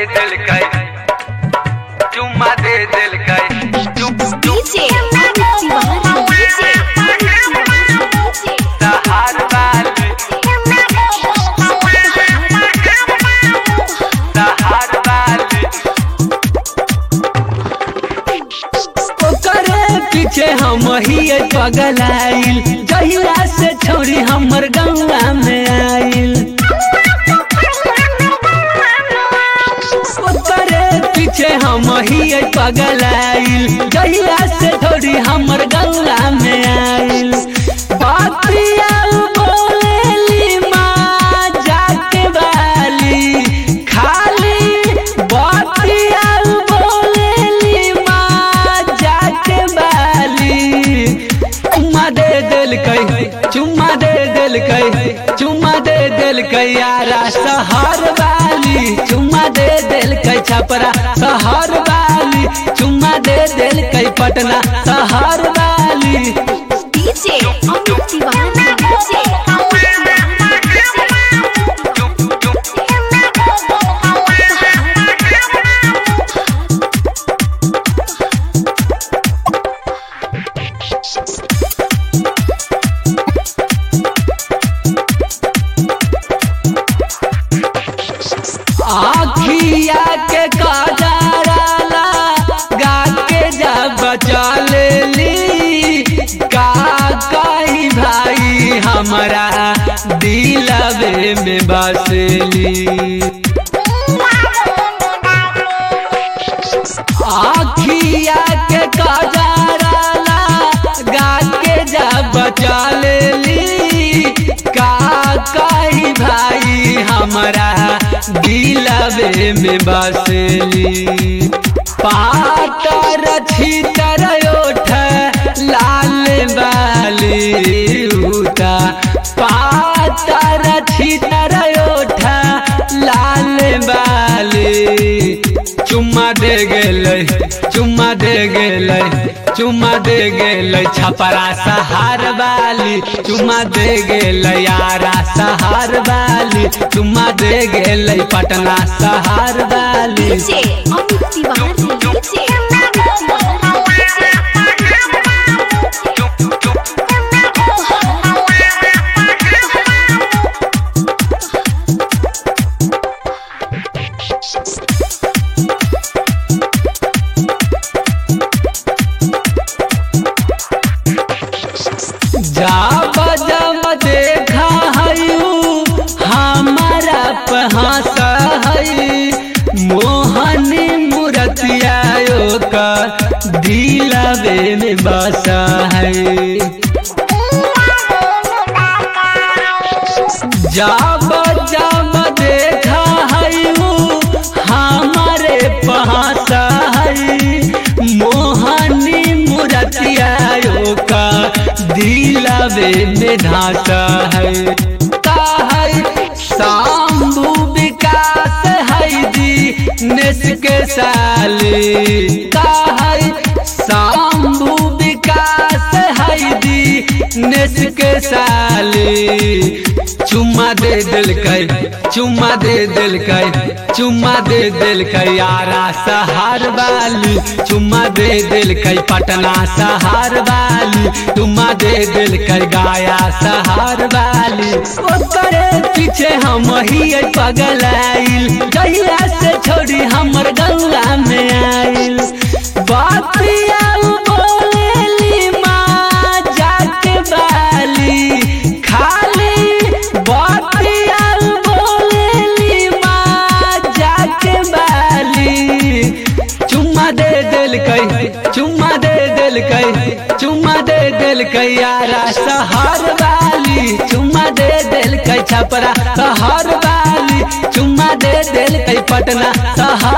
दिल कई चुम्मा दे दिल कई चुप चुप DJ Amit Tiwari DJ Amit Tiwari सहार वाली सहार वाली ओकरे पीछे हम ही पगलाइल जहिया से छोड़ी हमर गंगा में आइल ओकरे पीछे हम ही पगलाइल जहिया से छोड़ी हमर गंगा में आइल बातिया बोलेली माँ जाके वाली खाली बातिया बोलेली माँ जाके वाली चुम्मा दे दिल कई चुम्मा दे दिल कई चुम्मा दे दिल कई यारा सहर वाली चुम्मा दे दिल कई छपरा सहर वाली चुम्मा दे दिल कई पटना सहर वाली DJ Amit Tiwari DJ Amit आखिया के काजराला गा के जा बचा लेली का कही भाई हमारा दिलवे में बसली आखिया के काजराला गा के जा बचा लेली का कही भाई हमारा दिलवे में बसली पातर छितर ओठ लाल बाली उता पातर छितर ओठ लाल बाली चुम्मा दे गेलै चुम्मा दे गेलै चुम्मा दे गेलै छपरा सहार वाली चुम्मा दे गेलै यारा सहार वाली चुम्मा दे गेलै पटना सहार वाली DJ Amit Tiwari DJ Amit जब जब देखा हयू हमारा पहास हई मोहनी मूर्तिया का दिलवे में बसा है जब जब देखा हयू हमारे पहास हई मोहनी मूर्तिया का दिलवे में ढासा है का है शंभु विकास है जी नेस के साली का है शंभु विकास है जी नेस के साली चुम्मा दे दिल कई चुम्मा दे दिल कई चुम्मा दे दिल कई यारा सहार वाली चुम्मा दे दिल कई पटना सहार वाली चुम्मा दे दिल कई गाया सहार वाली ओकरे पीछे हम ही पगलाइल जहिया से छोड़ी हमर गंगा में आइल बातिया बोलेली माँ जाके वाली खाली बातिया बोलेली माँ जाके वाली चुम्मा दे दिल कई चुम्मा दे दिल कई चुम्मा दे दिल कई यारा सहर वाली चुम्मा दे दिल कई छपरा सहर वाली चुम्मा दे दिल कई पटना सहर